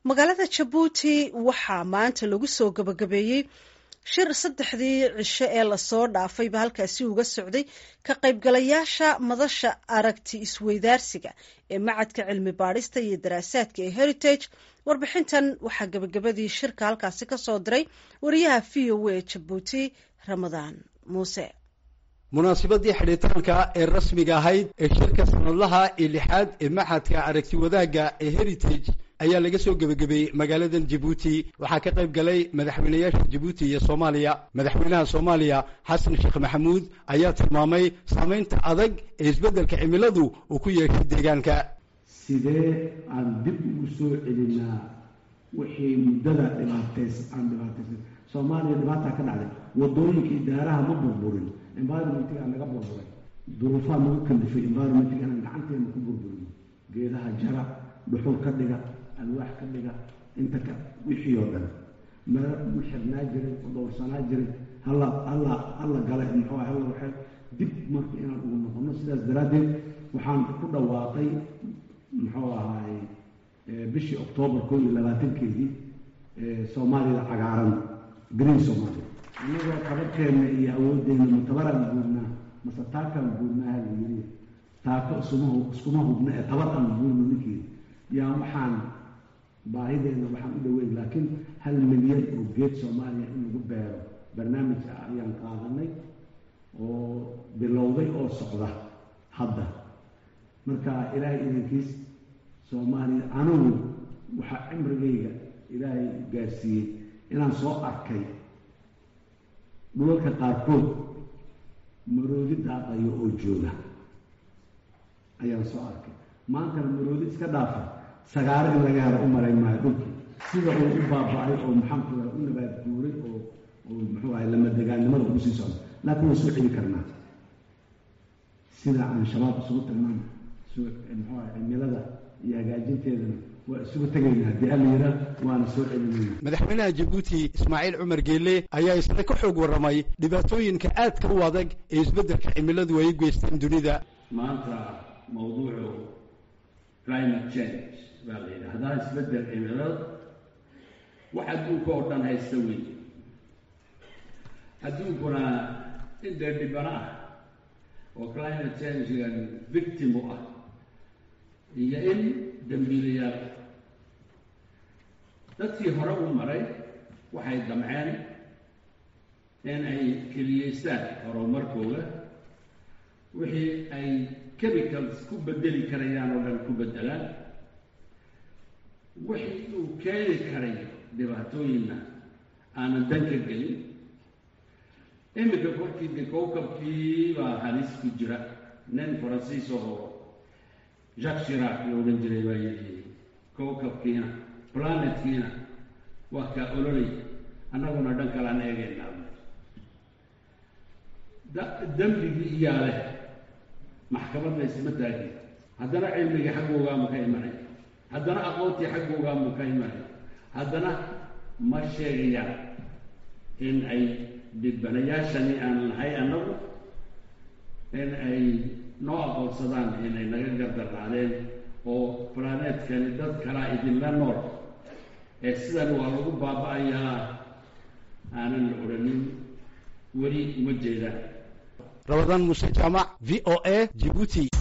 magaalada jabuuti waxaa maanta lagu soo gabagabeeyey shir saddexdii cisho ee lasoo dhaafayba halkaasi uga socday ka qaybgalayaasha madasha aragti isweydaarsiga ee macadka cilmi baadhista iyo daraasaadka ee heritage warbixintan waxaa gabagabadii shirka halkaasi ka soo diray wariyaha v o a jabuuti ramadaan muuse munaasabadii xidhitaanka ee rasmiga ahayd ee shirka sanadlaha ee lixaad ee maxadka aragti wadaagga ee heritage ayaa laga soo gebagabeeyey magaaladan jabuuti waxaa ka qayb galay madaxweynayaasha jabuuti iyo soomaaliya madaxweynaha soomaaliya xasan sheekh maxamuud ayaa tilmaamay saamaynta adag ee isbeddelka cimiladu uu ku yeeshay deegaanka sidee aan dib ugu soo celinaa wixii muddada dhibaatays aan dhibaataysan soomaaliya dhibaataa ka dhacday wadooyinkii daaraha ma burburin environmentiga naga burburay duruufaa nagu kalifay environmentiga inaan gacanteena ku burburin geedaha jara dhuxul ka dhiga alwaax ka dhiga inta ka wixii oo dhan meel u xirnaa jiray u dhowrsanaa jiray halla halla halla gale muxuu ah halla waxay dib marka inaan ugu noqono sidaas daraaddeed waxaan ku dhawaaqay muxuu ahaay bishii oktoobar koo iyo labaatankeedii soomaalida cagaaran green somalia anagoo qabarkeenna iyo awooddeena matabaraan guurnaa mase taakaan guurnaaha la yiri taako isuma iskuma hubna ee tabar aan guurno ninkii yaa waxaan baahideena waxaan u dhaweyn laakiin hal milyan oo geed soomaaliya in lagu beero barnaamij ah ayaan qaadanay oo bilowday oo socda hadda marka ilaahay idankiis soomaaliya anigu waxaa cimrigayga ilaahay gaarsiiyey inaan soo arkay dhulalka qaarkood maroodi daaqayo oo jooga ayaan soo arkay maantana maroodi iska dhaafa sagaaro in laga helo u malayn maayo dhulkii sida uu u baaba-ay oo maxaankuda u nabaad guuray oo oo muxuu ahay lamadegaannimada ugu sii socda laakiin waan soo celi karnaa sida aan shabaab isugu tagnaan muxuu ahay cimilada iyo hagaajinteedana waa isugu tegaynaa haddii alla yiraa waana soo celinayna madaxweynaha jabuuti ismaaciil cumar geelle ayaa isna ka xoog warramay dhibaatooyinka aadka u adag ee isbeddelka cimiladu ay u geysteen dunida maanta mawduucu climate change baa la yidhaahdaa isbeddel cimilada wax adduunka oo dhan haysta wey adduunkuna in dee dhibano ah oo climate changegan victim u ah iyo in dambiilayaal dadkii hore u maray waxay damceen in ay keliyeystaan horumarkooda wixii ay chemicals ku bedeli karayaan oo dhan ku beddelaan wixii uu keeni karay dhibaatooyinna aanan dan ka gelin iminka korkii de kowkabkii baa halis ku jira nin faransiis oo jacques shirac la odhan jiray baa yidhi kowkabkiina planetkiina waa kaa ololay annaguna dhan kalaan eegaynaa dembigii iyaa leh maxkamadna isma taagin haddana cilmigii xaggoogaama ka imanay haddana aqoontii xaggoogaama ka imanay haddana ma sheegayaan in ay dhibanayaashani aan nahay annagu in ay noo aqoonsadaan inay naga gardarnaadeen oo planeetkani dad kalaa idinla nool ee sidan waa lagu baaba-ayaa aanan la odhanin weli uma jeedaan rabadaan muuse jaamac v o a jibuuti